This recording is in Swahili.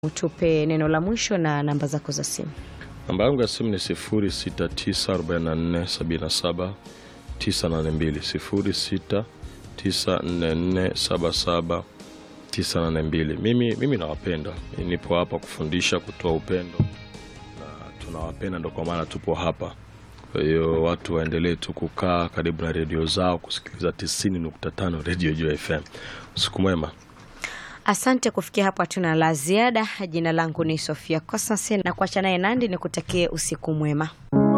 Utupe neno la mwisho na namba zako za simu. Namba yangu ya simu ni 0694477982 0694477982. Mimi, mimi nawapenda, nipo hapa kufundisha, kutoa upendo na tunawapenda, ndo kwa maana tupo hapa. Kwa hiyo watu waendelee tu kukaa karibu na redio zao kusikiliza 90.5 Radio Jua FM. Usiku mwema. Asante. Kufikia hapo hatuna la ziada. Jina langu ni Sofia Kosanse na kuacha naye Nandi, nikutakie usiku mwema.